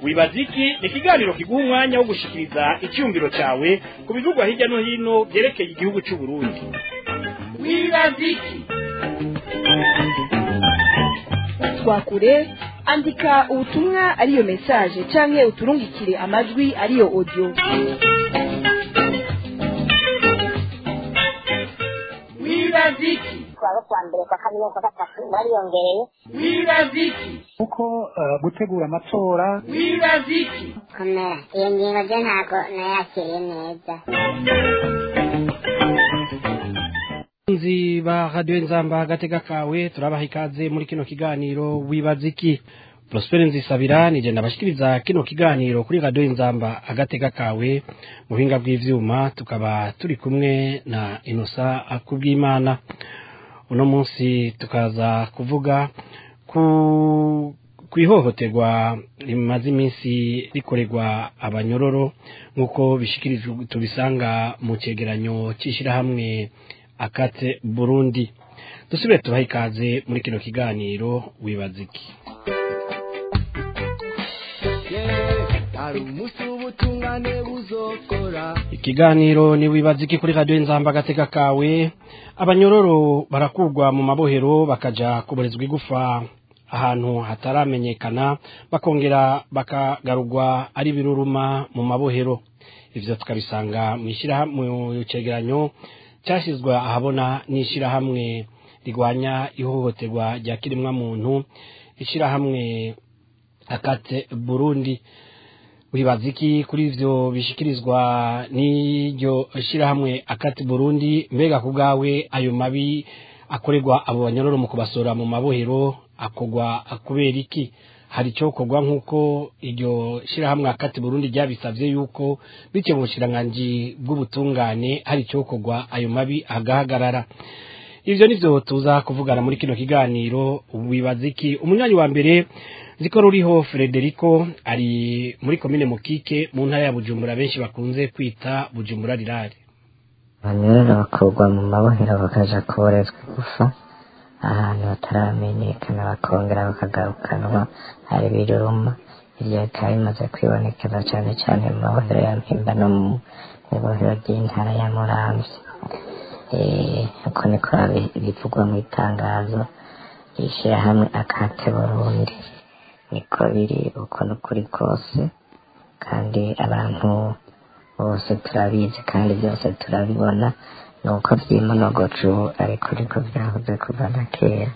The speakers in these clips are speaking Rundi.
wibaza iki ni ikiganiro kiguha umwanya wo gushikiriza icyumviro cyawe ku bivugwa hirya no hino byerekeye igihugu cy'u Burundi wibaza iki twakure andika ubutumwa ariyo message canke uturungikire amajwi ariyo audio wibaza iki kuwa kuwa mbere kwa kabiri no kwa gatatu bariyongereye wibaza iki kuko eh, gutegura amatora wibaza iki komera iyo ngingo ryo ntabwo nayakiriye neza nzi ba radiyo nzamba agatega kawe turabaha ikaze muri kino kiganiro wibaza iki prospere nzisabira nije ndabashikiriza kino kiganiro kuri radiyo nzamba agatega kawe mu buhinga bw'ivyuma tukaba turi kumwe na inosa akubw'imana uno munsi tukaza kuvuga ku kwihohoterwa rimaze iminsi rikorerwa abanyororo nk'uko bishikirijwe tubisanga mu cegeranyo c'ishirahamwe akate burundi dusubire tubahe ikaze muri kino kiganiro wibaza iki hari umunsi w'ubutungane buzokora ikiganiro ni wibaza iki kuri radiyo nzamba agateka kawe abanyororo barakurwa mu mabohero bakaja kuborezwa igufa ahantu hataramenyekana bakongera bakagarurwa ari biruruma mu mabohero ivyo tukabisanga mu ishyirahamwe mu cegeranyo cyashyizwe ahabona n'ishyirahamwe rigwanya ihohoterwa rya kirimwa muntu ishyirahamwe akate burundi wibaza iki kuri ivyo bishikirizwa n'iryo shyirahamwe akate burundi mbega ku bwawe ayo mabi akorerwa abo banyororo mu kubasora mu mabohero akogwa kubera iki hari icyo kogwa nk'uko iryo shyirahamwe akati burundi ryabisabye yuko bityo mu bushiranganji bw'ubutungane hari icyo kogwa ayo mabi agahagarara ivyo nivyo tuza kuvugana muri kino kiganiro wibaza iki umunywanyi wa mbere ziko ruriho Frederico ari muri komine Mukike mu ntara ya Bujumbura benshi bakunze kwita Bujumbura rirare abanyururu bakurwa mu mabohero bakaja kuborezwa igufa ahantu hataramenyekana bakongera bakagarukanwa hari biruruma ibyo bikaba bimaze kwibonekeza cyane cyane mu mabohero ya mpimba no mu ibohero ry'intara ya muramvya Eh, uko niko bi- bivugwa mu itangazo rishyirahamwe akate burundi niko biri uko n'ukuri kose kandi abantu bose turabizi kandi byose turabibona ni uko byimonogoca ubu ariko niko byahoze kuva na kera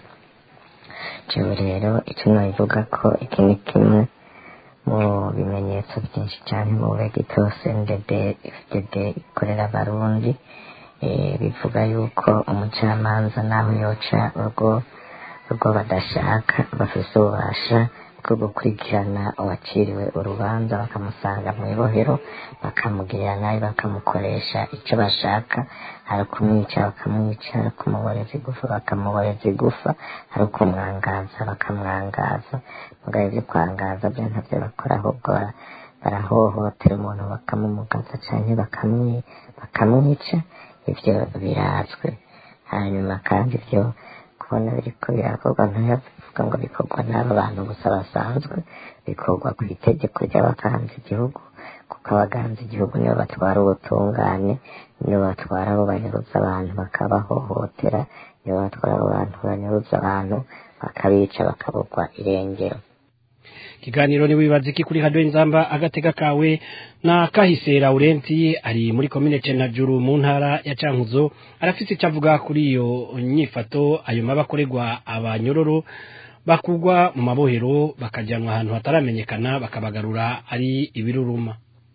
jewe rero icyo nabivuga ko iki ni kimwe mu bimenyetso byinshi cyane mu begito ndb fdd ikorera abarundi eh, bivuga yuko umucamanza naho yoca urwo urwo badashaka bafise ububasha bwo gukurikirana uwaciriwe urubanza bakamusanga mu ibohero bakamugirira nabi bakamukoresha icyo bashaka hari ukumwica bakamwica hari ukumuboreza igufa bakamuboreza igufa hari ukumwangaza bakamwangaza mugabo ibyo kwangaza byo ntabyo bakora ahubwo bara- barahohotera umuntu bakamumugaza cyane bakamwi- bakamwica ibyo birazwi hanyuma kandi ibyo kubona biriko birakorwa ntiyavuga ngo bikorwa n'aba bantu gusa basanzwe bikorwa ku itegeko ry'abaganza igihugu kuko abaganza igihugu nibo batwara ubutungane nibo batwara abo banyuruza abantu bakabahohotera nibo batwara abo bantu banyuruza abantu bakabica bakabugwa irengero ikiganiro ni wibaza iki kuri radiyo nzamba agateka kawe na kahise Laurenti ari muri komine Cenajuru mu ntara ya Cankuzo arafise icyo avuga kuri iyo nyifato ayo mabi akorerwa abanyororo bakugwa mu mabohero bakajyanwa ahantu hataramenyekana bakabagarura ari ibiruruma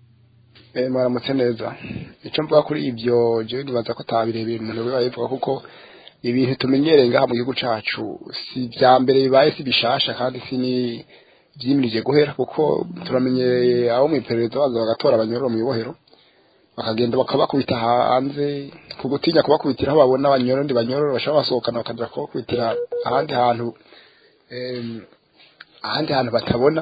Eh, mwaramutse neza icyo mvuga kuri ibyo jewe nibaza ko atabirebera umuntu biba bivuga kuko ibintu tumenyereye ngaha mu gihugu cacu si vya mbere bibaye si bishasha kandi si ni vyimirije guhera kuko turamenyereye abo mw'iperereza baza bagatora abanyororo mw'ibohero bakagenda bakabakubita hanze ku gutinya kubakubitira aho babona abanyororo ndi banyororo bashobora basohokana bakaja kubakubitira ahandi hantu em, ahandi hantu batabona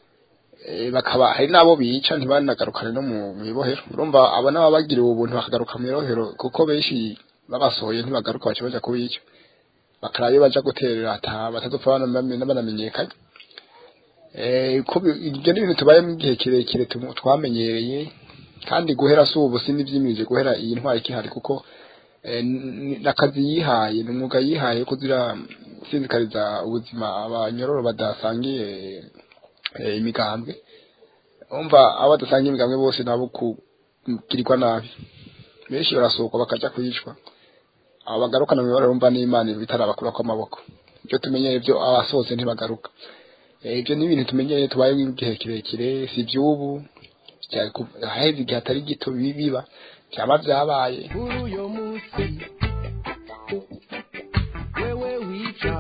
Eh, bakaba hari n'abo bica ntibanagarukane no mu ibohero urumva abo nabo bagiriwe ubuntu bakagaruka mu ibohero kuko benshi babasohoye ntibagaruka baca baja kubica bakaraba iyo baja guterera ata batazopfa bana- banamenyekanye Eh, ko bi- ibyo ni ibintu tubayemo igihe kirekire tumu- twamenyereye kandi guhera si ubu si n'ibyimije guhera iyi ntwari ikihari kuko eh, n- ni akazi yihaye ni umwuga yihaye ko zira sinzikariza ubuzima abanyororo badasangiye eh, imigambwe umva abo badasangiye imigambwe bose nabo kugirirwa nabi benshi barasohoka bakaja kwicwa abo bagarukana mu mibonano bumva n'imana bitarabakura kw'amaboko ibyo tumenyereye byo abasohotse ntibagaruka Eh, ibyo ni ibintu tumenyereye tubayeho igihe kirekire si iby'ubu bya- ku- haheze igihe atari gito bi- biba byaba byabaye kuri uyo munsi wewe wica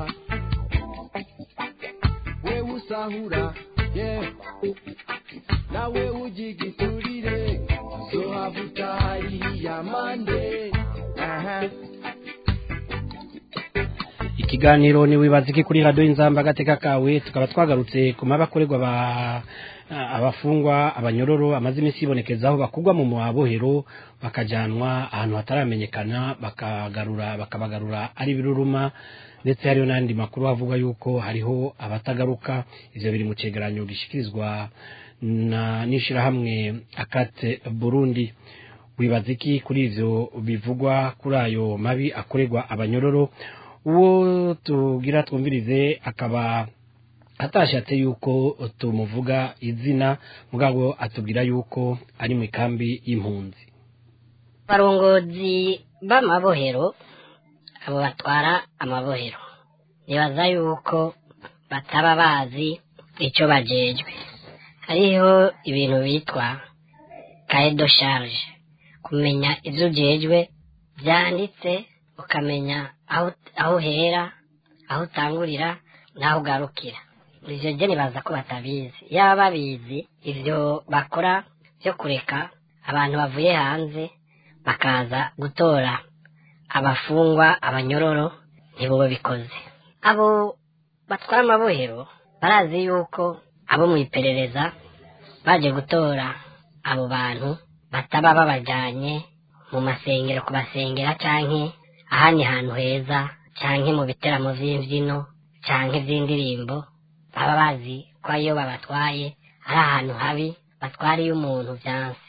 wewe usahura yeah. nawe ugigiturire zohavuta hariya mande aha ikiganiro ni wibaza iki kuri radiyo inzamba agateka kawe tukaba twagarutse ku mabi akorerwa aba- abafungwa abanyororo amaze iminsi yibonekezaho bakugwa mu mabohero bakajyanwa ahantu hataramenyekana bakagarura bakabagarura ari biruruma ndetse hariho n'andi makuru avuga yuko hariho abatagaruka ivyo biri mu cegeranyo gishikirizwa na n'ishirahamwe akate burundi wibaza iki kuri ivyo bivugwa kuri ayo mabi akorerwa abanyororo uwo tugira twumvirize akaba atashatse yuko tumuvuga izina mugabo atubwira yuko ari mu ikambi y'impunzi abarongozi b'amabohero abo batwara amabohero nibaza yuko bataba bazi icyo bajejwe hariho ibintu bitwa kaedo charge kumenya ibyo ujejwe byanditse ukamenya aho aho uhera aho utangurira n'aho ugarukira ibyo byo nibaza ko batabizi yaba babizi ibyo bakora byo kureka abantu bavuye hanze bakaza gutora abafungwa abanyororo nibo babikoze abo batwara amabohero barazi yuko abo mu iperereza baje gutora abo bantu bataba babajyanye mu masengero kubasengera canke ahandi hantu heza canke mu biteramo vy'imvyino canke vy'indirimbo baba bazi ko iyo babatwaye ari ahantu habi batwariye umuntu vyanse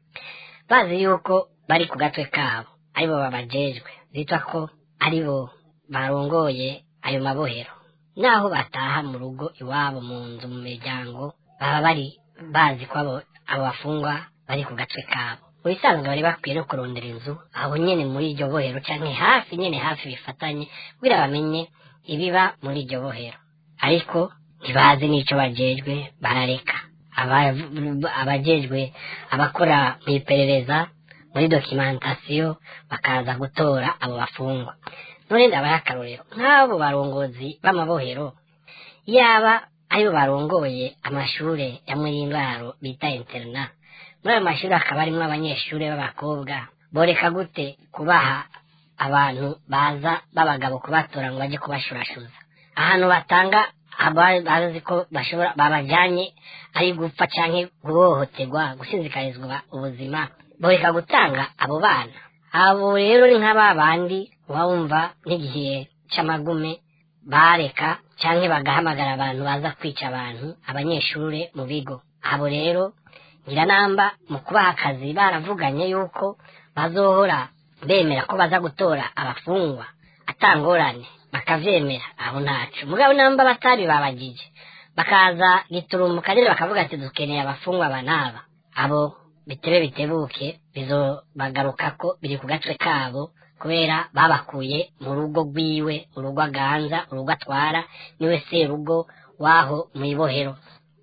bazi yuko bari ku gatwe kabo aribo babajejwe bitwa ko aribo barongoye ayo mabohero naho bataha mu rugo iwabo mu nzu mu miryango baba bari bazi ko abo abo bafungwa bari ku gatwe kabo mu bisanzwe bari bakwiye no kurondera inzu aho nyene muri iryo bohero canke hafi nyene hafi bifatanye kugira bamenye ibiba muri iryo bohero ariko ntibazi n'ico bajejwe barareka Aba- abajejwe abakora mu iperereza muri dokimentasiyo bakaza gutora abo bafungwa none ndabaha akarorero nk'abo barongozi b'amabohero yaba aribo barongoye amashure ya murindwaro bita interna muri ayo mashuri hakaba harimo abanyeshuri b'abakobwa boreka gute kubaha abantu baza b'abagabo kubatora ngo bajye kubashurashuza ahantu batanga aba- bazi ko bashobora babajyanye ari gupfa canke guhohoterwa gusinzikarizwa ubuzima boreka gutanga abo bana abo rero ni nk'aba bandi uba wumva nk'igihe c'amagume bareka canke bagahamagara abantu baza kwica abantu abanyeshure mu bigo abo rero nyiranamba mu kubaha akazi baravuganye yuko bazohora bemera ko baza gutora abafungwa atangorane bakavyemera aho ntaco mugabo namba batari babagije bakaza giturumuka nyene bakavuga ati dukeneye abafungwa aba n'aba abo bitebe bitebuke bizobagarukako biri ku gatwe kabo kubera babakuye mu rugo rwiwe urugo aganza urugo atwara niwe serugo waho mw'ibohero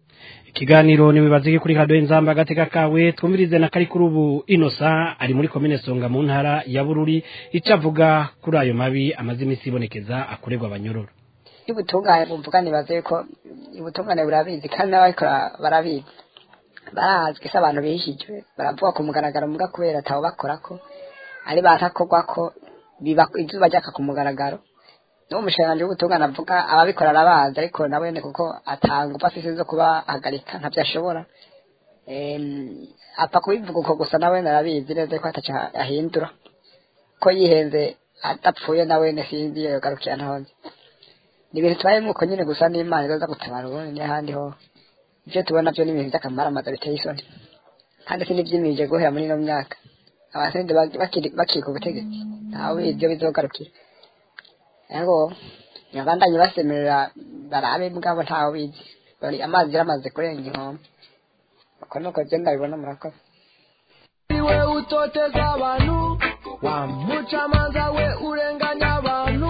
ikiganiro niwibaza iki kuri radiyo inzamba agateka kawe twumvirize na kari kuri ubu inosa ari muri komine songa mu ntara ya bururi icyo avuga kuri ayo mabi amaze iminsi ibonekeza akorerwa abanyororo y'ubutungane bumvuga nibaze ko ubutungane burabizi kandi n'ababikora barabizi barazwi se abantu bihishijwe baravuga ku mugaragaro muga kubera atabo bakora ko ari bantakorwa ko biba izuba ryaka ku mugaragaro n'uwo mushikiranganji w'ubutungane avuga ababikora arabazi ariko nawe ni kuko atanga upfa afise zo kubahagarika ntabyo ashobora Em, apfa kubivuga uko gusa nawe narabizi neza ko ataco ahindura ko yihenze adapfuye nawe sinzi yogarukira ntonze ni ibintu tubayemo uko nyine gusa n'imana izaza gutabara ubundi n'ahandi ho ibyo tubona byo ni ibintu by'akamaramaza biteye isoni kandi si n'ibyimije guhera muri ino myaka abasende bakiri ku butegetsi ntawe ubizi ibyo bizogarukira ariko ntibabandanye basemerera barabe bwabo ntawe ubizi bari amazi yaramaze kurenga inkombe uko nuko genda bibona murakoze iwe utoteza abantu wa mucamanza we urenganya abantu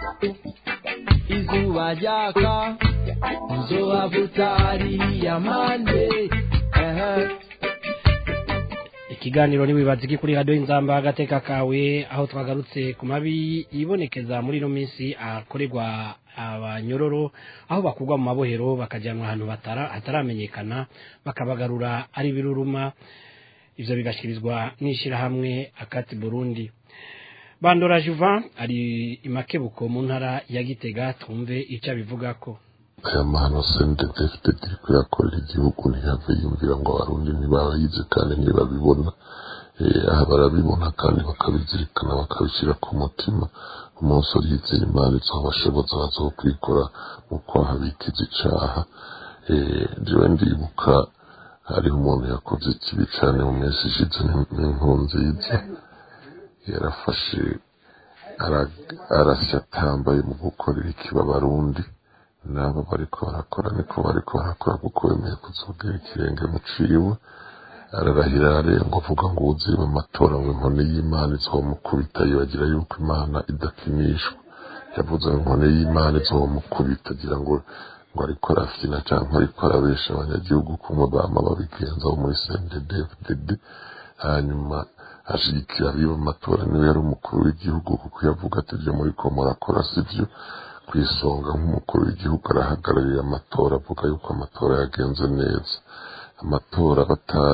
izuba ryaka uzohavuta hariya mande ehe ikiganiro ntiwibaze iki kuri radiyo inzamba agateka kawe aho twagarutse ku mabi yibonekeza muri ino minsi akorerwa abanyororo aho bakugwa mu mabohero bakajyanwa ahantu hataramenyekana bakabagarura ari biruruma ibyo bigashyikirizwa n'ishyirahamwe akati burundi bandora juvan ari imakebuko mu ntara ya gitega twumve icyo abivuga ko aya mahano sende defite iri kuyakorera igihugu ntihave yumvira ngo abarundi ntibayize kandi ntibabibona aha barabibona kandi bakabizirikana bakabishyira ku mutima umunsi urizeye imana izo bashoboza bazokwikora mu kwaha bikiza icaha jewe ndibuka hariho umuntu yakoze ikibi cyane mu minsi ishize n'inkuru nziza yarafashe arasya atambaye mu gukorera ikiba abarundi nabo bariko barakora niko bariko barakora kuko bemeye kuzogera ikirenge mu ciwe ararahira arenga avuga ngo uziba amatora ngo inkoni y'imana izomukubita yibagira yuko imana idakinishwa yavuze ngo inkoni y'imana izomukubita agira ngo ngo ariko arafyina cyangwa ariko arabesha abanyagihugu kumwe bama babigenza bo muri CNDD-FDD hanyuma ashigikira abiba amatora niwe yari umukuru w'igihugu kuko yavuga ati ibyo muri ko murakora sivyo ku isonga nk'umukuru w'igihugu arahagarariye amatora avuga yuko amatora yagenze neza amatora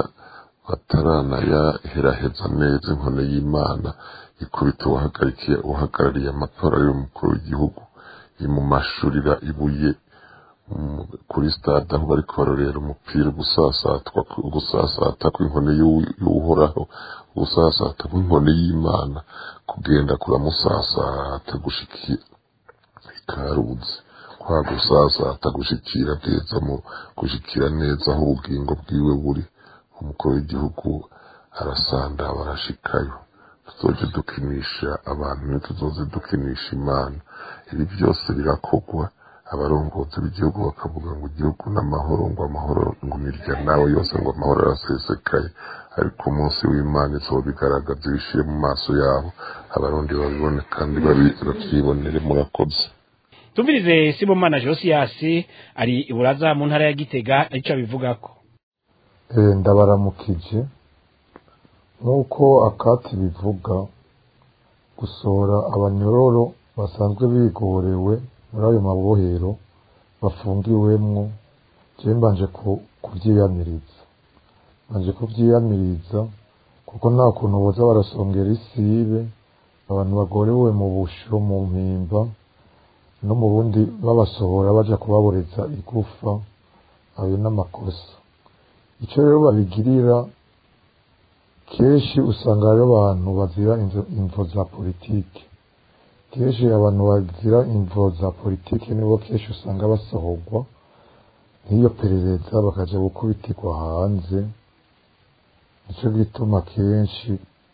bataranayaherahereza neza inkone y'imana ikubita uwahagarikiye uhagarariye amatora y'umukuru w'igihugu imumashurira ibuye kuri stade aho bariko barorera umupira gusasatwa gusasata kw'inkoni y'uhoraho gusasata kw'inkoni y'imana kugenda kuramusasata gushikira ikaruzi kwa gusasata gushikira neza mu gushikira neza aho ubugingo bwiwe buri umukuru w'igihugu arasanda barashikayo tuzoje dukinisha abantu ntituzoze dukinisha imana ibi byose birakogwa abarongozi b'igihugu bakavuga ngo igihugu n'amahoro ngo amahoro ngo imirya nawe yose ngo amahoro arasesekaye ariko umunsi w'imana izuba bigaragaza ibishyire mu maso yabo abarundi babibone kandi babyibonere murakoze tumvirize sibomana josiyasi ari iburaza mu ntara ya gitega icyo abivuga ko ndabaramukije nk'uko akati bivuga gusohora abanyororo basanzwe bigorewe muri ayo mabohero bafungiwemwo je mbanje kuvyiyamiriza mbanje kuvyiyamiriza kuko nta kuntu boza barasongera isibe abantu bagorewe mu busho mu mpimba no mu bundi babasohora baja kubaboreza igufa ayo n'amakosa ico rero babigirira kenshi usanga hariho abantu bazira imvo za politiki kenshi abantu bazira imvo za politiki nibo kenshi usanga basohorwa nk'iyo perereza bakaja gukubitirwa hanze nico gituma kenshi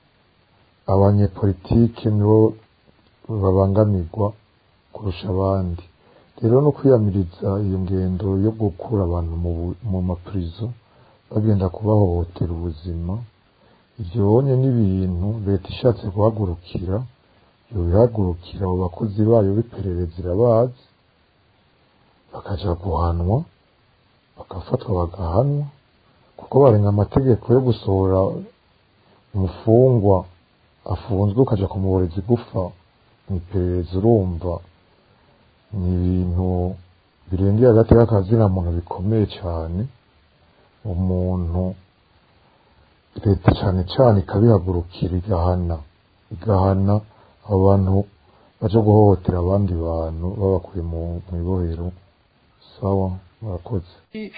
abanyepolitiki nibo babangamirwa kurusha abandi rero no kwiyamiriza iyo ngendo yo gukura abantu mu mapurizo bagenda kubahohotera ubuzima ivyo bonye n'ibintu leta ishatse guhagurukira yobihagurukira abo bakozi bayo b'iperereza irabazi bakaja guhanwa bagafatwa bagahanwa kuko barenga amategeko yo gusohora umufungwa afunzwe ukaja kumuboreza igufa mw'iperereza urumva ni ibintu birengeye hagati y'akazina muntu bikomeye cyane umuntu leta cyane cyane ikabihagurukira igahana igahana abo bantu baje guhohotera abandi bantu babakuye mu ibohero sawa murakoze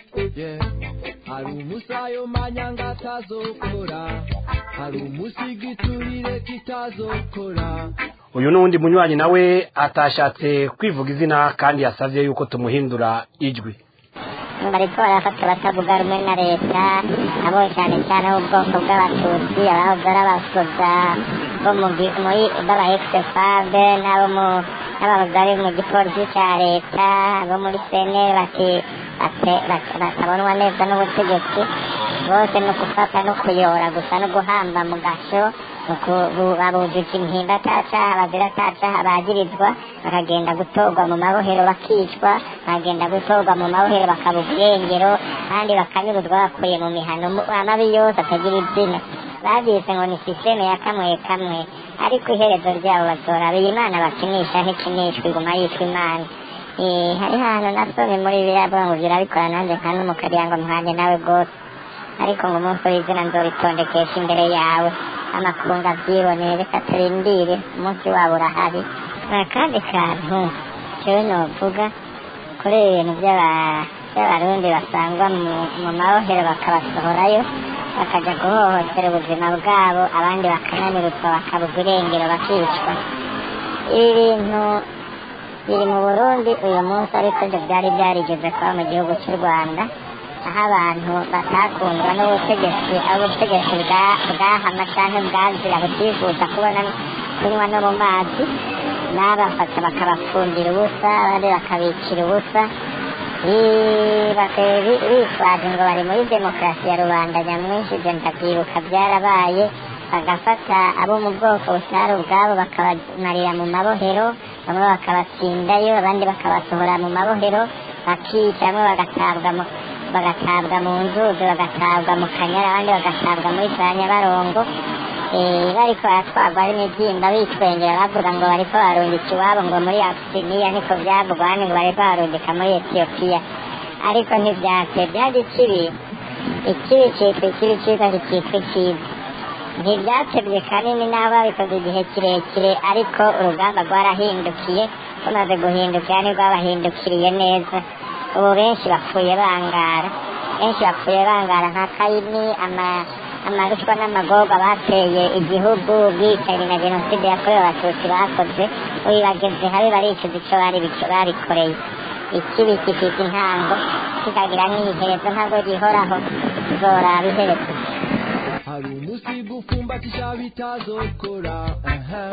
hari umusayo manyanga atazokora hari umusigiturire kitazokora uyu n'uwundi munywanyi nawe atashatse kwivuga izina kandi yasabye yuko tumuhindura ijwi bariko barafata batavuga rumwe na leta abo cyane cyane ubwoko bw'abatutsi abahoze ari abasoda bo mu gi- muri b'aba ex-fave n'abo mu n'abahoze ari mu gipolisi cya leta abo muri seneri bati bate- bate- batabonwa neza n'ubutegetsi bose ni ukufata no kuyora gusa no guhamba mu gasho babujije impimba atacaha bazira atacaha bagirizwa bakagenda gutorwa mu mabohero bakicwa bakagenda gutorwa mu mabohero bakaba ubwengero kandi bakanyuruzwa bakuye mu mihano mu- amabi yose atagira izina babise ngo ni sisiteme ya kamwe kamwe ariko iherezo ryabo bazoraba iyi mana bakinisha ntikinishwa iguma yitwa imana Eh, hari hantu nasomye muri biriya avuga ngo birabikora nanjye nka n'umukariya ngo muhanye nawe rwose ariko ngo umunsi w'izina nzobitondekesha imbere yawe amakunga abyiboneye reka turindire umunsi wabo urahari akandi kantu jewe novuga kuri ibintu by'aba- by'abarundi basangwa mu- mu mabohero bakabasohorayo bakajya guhohotera ubuzima bwabo abandi bakananirutwa bakabugwa irengero bakicwa ibi bintu biri mu burundi uyu munsi ariko byo byari byarigeze kuba mu gihugu cy'u rwanda aho abantu batakundwa n'ubutegetsi aho ubutegetsi bwa- bwahama cyangwa bwazira butifuza kubona kunywa no mu mazi n'abafata bakabafungira ubusa abandi bakabicira ubusa Ii, baka- bi- bitwaje ngo bari muri demokarasi ya rubanda nyamwinshi ibyo ndabyibuka byarabaye bagafata abo mu bwoko butari ubwabo bakabamarira mu mabohero bamwe bakabatsindayo abandi bakabasohora mu mabohero bakica bamwe bagatabwa mu bagatabwa mu nzuzi bagatabwa mu kanyara abandi bagatabwa muri za nyabarongo Eh, bariko baratwarwa ari imibyimba bitwengera bavuga ngo bariko barungika iwabo ngo muri abisiniya niko byavugwa hano ngo bariko barungika muri etiyopiya ariko ntibyase byari ikibi ikibi cyitwa ikibi cyiza kikitwa icyiza ntibyatebye kanini n'aho babikoze igihe kirekire ariko urugamba rwarahindukiye rumaze guhindukira ntirwabahindukiriye neza ubu benshi bapfuye bangara benshi bapfuye bangara nka kayini ama amarushwa n'amagorwa bateye igihugu ubwicanyi na jenoside yakorewe abatutsi bakoze ubu bageze habi baricuza icyo bari bico- babikoreye ikibi gifite intango kikagira n'iherezo ntabwo gihoraho zoraba iherezo hari umunsi gufumbatisha bitazokora aha.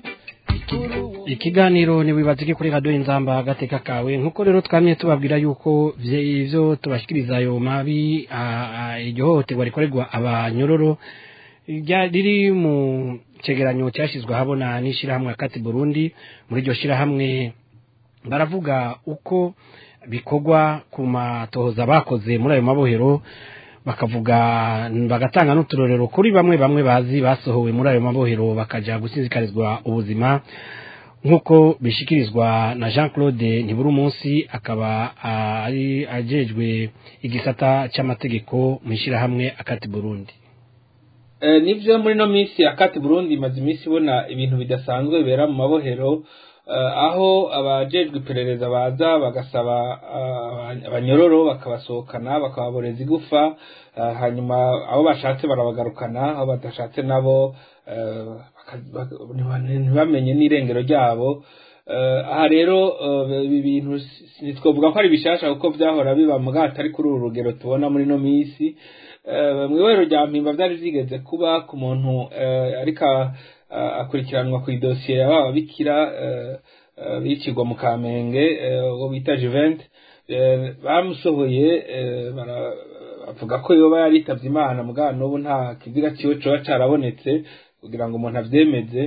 ikiganiro ntiwibaze ko kuri radiyo inzamba agateka kawe nk'uko rero twamye tubabwira yuko vye- ivyo tubashikiriza ayo mabi ah, ah, iryo hohoterwa rikorerwa abanyororo rya- riri mu cegeranyo cyashyizwe ahabona n'ishyirahamwe akati burundi muri iryo shyirahamwe baravuga uko bikorwa ku matohoza bakoze muri ayo mabohero bakavuga bagatanga n'uturorero kuri bamwe bamwe bazi basohowe muri ayo mabohero bakaja gusinzikarizwa ubuzima nk'uko bishikirizwa na jean claude ntiburi umunsi akaba ah, ari ajejwe igisata cy'amategeko mu ishyirahamwe akati burundi Eh, nivyo muri no minsi akati Burundi imaze iminsi ibona ibintu bidasanzwe bibera mu mabohero eh, aho abajejwe iperereza baza bagasaba ah, abanyororo bakabasohokana bakababoreza igufa ah, hanyuma abo bashatse barabagarukana aho badashatse nabo eh, baka- baka- ntiba- ntibamenye n'irengero ryabo Eh, aha rero eh, ibi bintu si- si- ntitwovuga ko ari bishasha kuko vyahora biba mu bwato ari kuri uru rugero tubona muri no minsi Eh, mu ibohero rya mpimba byari byigeze kuba ku muntu eh, ariko ah, akurikiranwa ku idosiye ya baba bikira eh, eh, bicirwa mu kamenge eh, uwo bita juvente Eh, bamusohoye eh, bara- bavuga ko yoba yaritavye imana mugabo n'ubu nta kiziga ciwe coba carabonetse kugira ngo umuntu avyemeze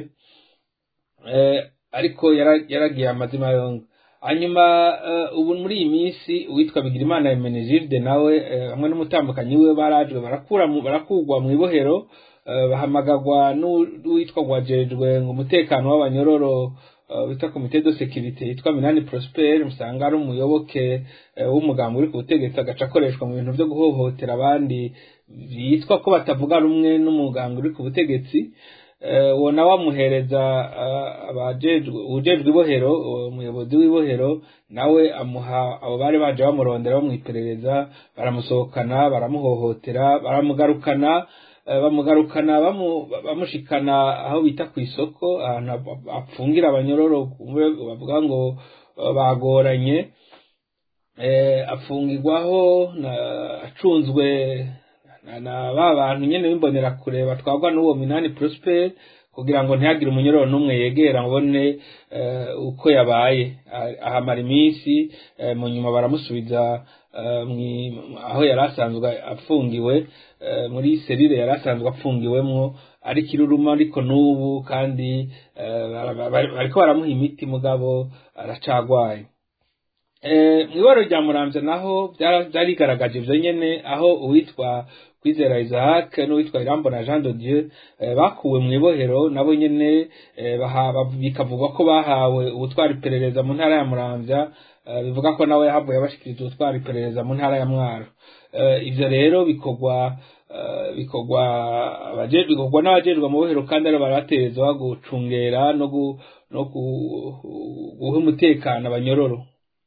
eh, ariko yara- yaragiye amazima yonga hanyuma eh, ubu muri iyi minsi uwitwa bigirimana emenegilde nawe eh, hamwe n'umutambukanyi we barajwe barakura mu- barakurwa mu ibohero eh, bahamagarwa n'u- n'uwitwa gwajejwe ngo umutekano w'abanyororo eh, witwa komite de sekirite yitwa minani prosper musanga ari umuyoboke eh, w'umugambi uri ku butegetsi agaca akoreshwa mu bintu byo guhohotera abandi bitwa ko batavuga rumwe n'umugambi uri ku butegetsi eh, uwo nawe amuhereza ah, abajejwe ujejwe ibohero uwo muyobozi w'ibohero nawe amuha abo bari baje bamurondera bamwiperereza baramusohokana baramuhohotera baramugarukana eh, bamugarukana bamu- bamushikana aho bita ku isoko ahantu ap- apfungira abanyororo kumbe bavuga ngo eh, bagoranye eh, afungirwaho na- acunzwe na- na ba bantu nyene b'imbonerakure batwarwa n'uwo minani prosper kugira ngo ntihagire umunyororo n'umwe yegera ngo abone eh, uko yabaye Ah- ahamara iminsi eh, mu nyuma baramusubiza eh, mwi- aho yari asanzwe afungiwe eh, muri serire yari asanzwe afungiwemwo ariko iruruma ariko n'ubu kandi eh, bara- bara- bariko baramuha imiti mugabo aracagwaye Eh, mw'ibaro rya muramvya naho byara- byarigaragaje ivyo nyene aho uwitwa kwizera isaac n'uwitwa irambona jean de dieu eh, bakuwe mu ibohero nabo nyene eh, baha- bav- bikavugwa ko bahawe ubutwara iperereza mu ntara ya muramvya eh, bivuga ko nawe yahavuye abashikiriza ubutwara iperereza mu ntara ya mwaro Eh, ivyo rero bikorwa eh, bikorwa abaje- bikorwa n'abajejwe amabohero kandi ari baraterezwa gucungera no gu- no gu- guha umutekano abanyororo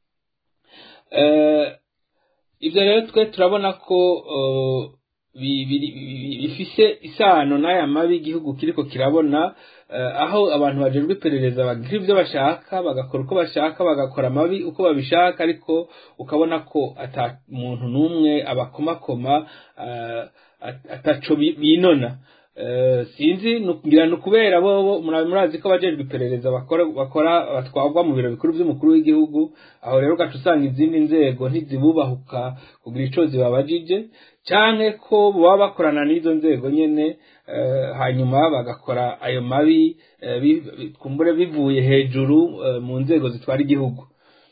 Eh, ibyo rero twe turabona ko eh, bi- biri- bi- bifise isano n'aya mabi igihugu kiriko kirabona eh, aho abantu bajejwe iperereza bagira ibyo bashaka bagakora uko bashaka bagakora amabi uko babishaka ariko ukabona ko ata muntu n'umwe abakomakoma eh, at- ataco bi- binona Eh, sinzi nu- ngira ni ukubera bo mura- murazi ko abajejwe iperereza bakora bakora batwarwa mu biro bikuru by'umukuru w'igihugu aho rero ugaca usanga izindi nzego ntizibubahuka kugira ico zibabajije canke ko baba bakorana n'izo nzego nyene eh, hanyuma bagakora ayo mabi eh, bi- bi- kumbure bivuye hejuru eh, mu nzego zitwara igihugu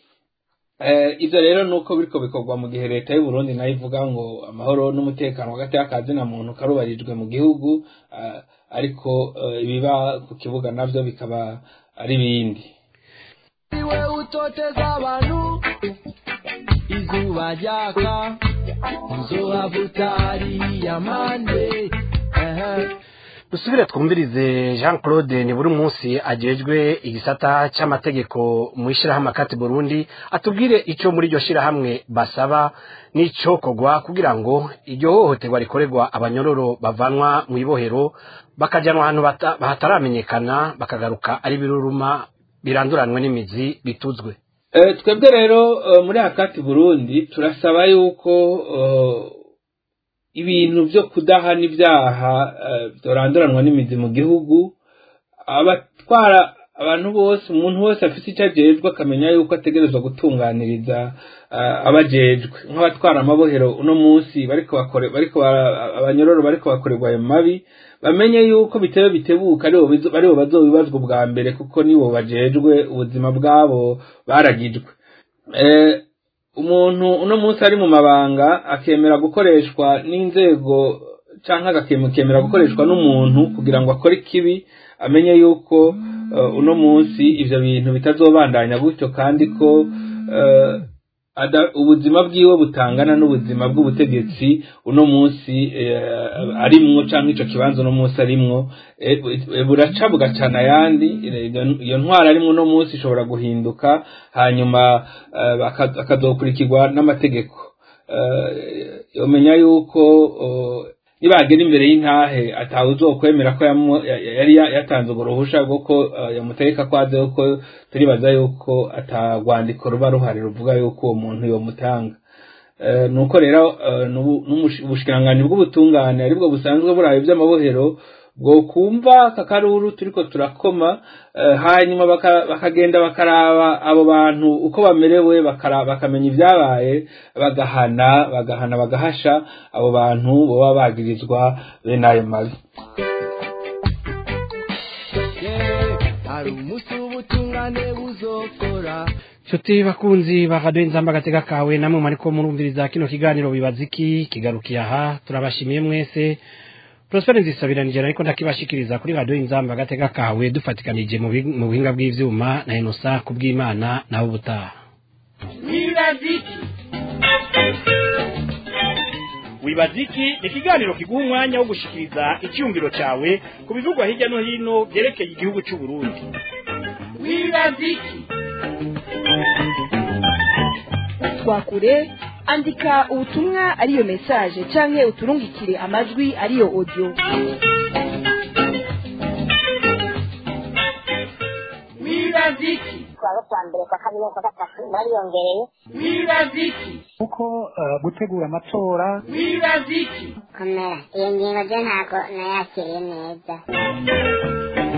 Eh, ivyo rero nuko biriko bikorwa mu gihe leta y'u Burundi nayo ivuga ngo amahoro n'umutekano hagati y'akazi na muntu karubarijwe mu gihugu eh, ariko eh, ibiba ku kibuga navyo bikaba ari bindi iwe utoteza abantu izuba ryaka nzohavuta hariya mande dusubire twumvirize jean claude ni buri munsi agejwe igisata cy'amategeko mu ishyirahamwe akati burundi atubwire icyo muri iryo shyirahamwe basaba n'icyokorwa kugira ngo iryo hohoterwa rikorerwa abanyororo bavanwa mu ibohero bakajyanwa ahantu bata- hataramenyekana bakagaruka ari biruruma biranduranwe n'imizi bituzwe Eh, twebwe rero eh, muri akati burundi turasaba yuko eh, ibintu vyo kudahana ibyaha eh, byoranduranwa n'imizi mu gihugu abatwara abantu bose umuntu wese afite icyo ajejwe akamenya yuko ategerezwa gutunganiriza eh, abajejwe nk'abatwara amabohero uno munsi bariko bakore bariko bara- abanyororo bariko bakorerwa ayo mabi bamenye yuko bitewe bitebuka aribo bizo- aribo bazobibazwa ubwa mbere kuko nibo bajejwe ubuzima bwabo baragijwe eh, umuntu uno munsi ari mu mabanga akemera gukoreshwa n'inzego canke agakemera gukoreshwa n'umuntu kugira ngo akore ikibi amenye yuko eh, uno munsi ivyo bintu bitazobandanya gutyo kandi ko eh, ada- ubuzima bwiwe butangana n'ubuzima bw'ubutegetsi uno munsi eh, arimwo canke ico kibanza uno munsi arimwo eh, eh, buraca bugacana ayandi eh, iyo- iyo ntwara arimwo uno munsi ishobora guhinduka hanyuma eh, baka- akazokurikirwa n'amategeko Eh, yomenya yuko oh, nibagera imbere y'intahe atawe uzokwemera ko yamu- ya- ya- yari ya- yatanze urwo ruhusha rwo ko eh, yamutegeka ko aze yuko turibaza yuko atagwandiko ruba ruhari ruvuga yuko uwo muntu yomutanga Eh, nuko rero eh, n'ubu- n'umushi- ubushikiranganji bw'ubutungane aribwo busanzwe burabe iby'amabohero bwo kumva aka karuru turiko turakoma eh, hanyuma baka- bakagenda bakaraba abo bantu uko bamerewe bakara- bakamenya ibyabaye bagahana bagahana bagahasha abo bantu baba bagirizwa bene ayo mabi hari umunsi w'ubutungane buzokora nshuti bakunzi ba radiyo inzamba agatega kawe namwe mariko murumviriza kino kiganiro bibaza iki kigarukiye aha turabashimiye mwese Prosper nzisabiranije ariko ndakibashikiriza kuri radiyo inzamba agatega kawe dufatikanije mu bi- mu buhinga bw'ivyuma na inosa kubw'imana nawe ubutaha wibaziki wibaziki ni ikiganiro kiguha umwanya wo gushikiriza icyumviro cyawe ku bivugwa hirya no hino byerekeye igihugu cy'u Burundi wibaziki twakure andika ubutumwa ariyo message canke uturungikire amajwi ariyo audio wibaziki twaba kwa mbere kwa kabiri no kwa gatatu bariyongereye wibaza iki kuko eh, gutegura amatora wibaza iki komera iyo ngingo je ntabwo nayakiriye neza